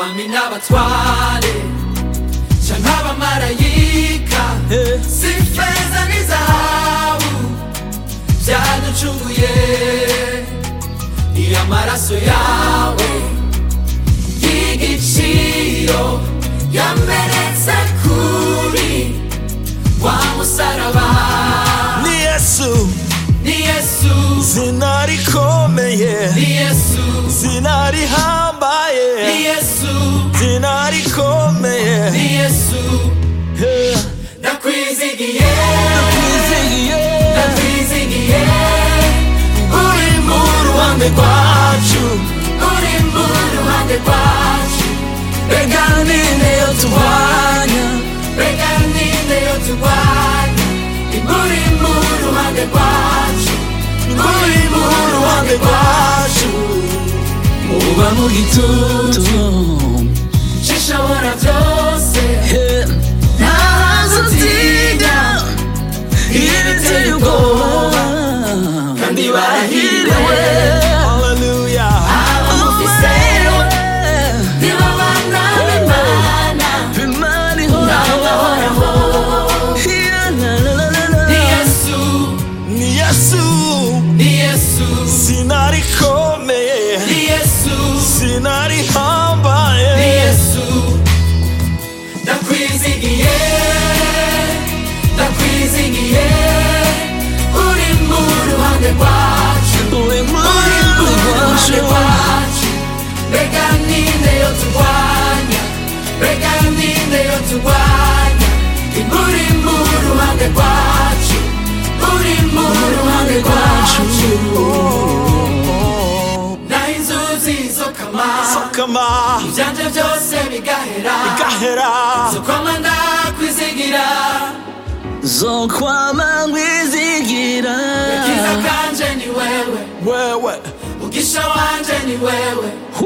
abami n'abatware canke abamarayika si feza n'izahabu vyaducunguye ni amaraso yawe y'igiciro yamenetse kuri wa musaraba ni yesu ni yesu zina rikomeye ni yesu zina rihambaye ni yesu zina rikomeye ni yesu Eh, ndakwizigiye twizihiye ndakwizigiye uri mu ruhande rwacu uri mu ruhande rwacu reka ninde yo turwanya reka ninde yo turwanya uri mu ruhande rwacu uri mu ruhande rwacu uba mu gitutu gishobora byose Eh, ntazo utinya ibiteye ubwoba kandi barahiriwe hallelujah abamufise nibo bana b'imana n'abahoraho ni yesu ni yesu ni yesu zina rikomeye ni yesu zina rihambaye ni yesu ndakwizigiye ndakwizigiye uri mu ruhande rwacu uri mu uri mu ruhande rwacu rwacu reka ninde yo turwanya reka ninde yo turwanya uri mu ruhande rwacu uri mu ruhande rwacu naho inzuzi zo kama kama ibyanje byose bigahera gahera zo kwama ndakwizigira zokwama nkwizigira kiza kanje ni wewe wewe mugisha wanje ni wewe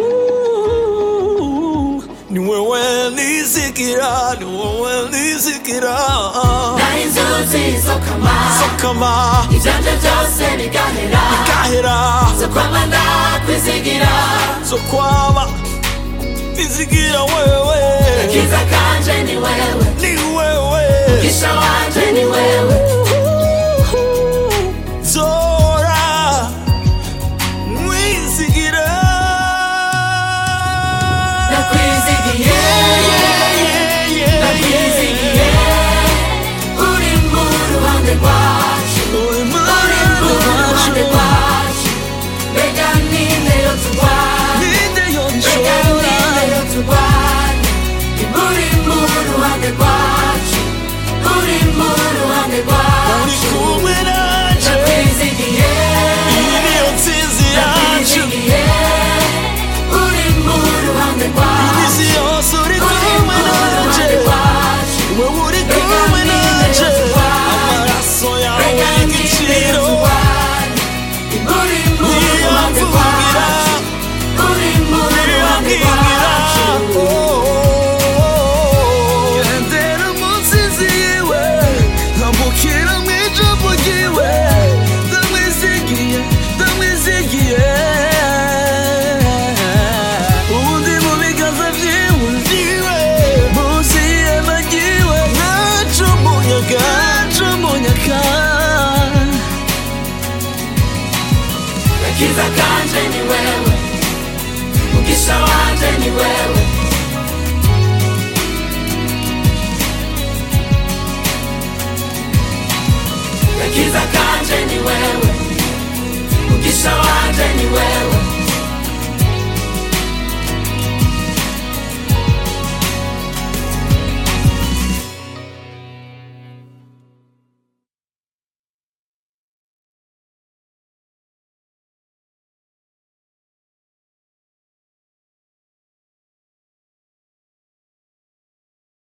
Ooh, ni wewe nizigira ni wewe nizigira naho inzuzi zo kama kama ibyanje byose bigahera gahera zo kwama ndakwizigira zokwama nizigira wewe kiza kanje ni wewe ni wewe mugisha wanje ni wewe zora mwizigira ndakwizigiye ndakwizigiye uri mu ruhande rwacu uri mu uri mu ruhande rwacu reka ninde yo turwanya ninde reka yonshora ninde yo turwanya uri mu ruhande rwacu uri mu ruhande uri rwacu kumwe nanje ndakwizigiye iyi niyo nsinzi yacu ndakwizigiye uri mu ruhande rwacu iminsi yose uri uri kumwe mu ruhande nanje rwacu wewe uri kumwe nanje amaraso yawe y'igiciro niyamvugira niyambwira gendera mu nsinzi yiwe nkambukira mu ijambo ryiwe ndamwizigiye ndamwizigiye ubundi mu biganza vyiwe vyiwe munsi y'ihema ryiwe naco munyaga naco munyaga Kiza kanje ni wewe Mugisha wanje ni wewe Kiza kanje ni wewe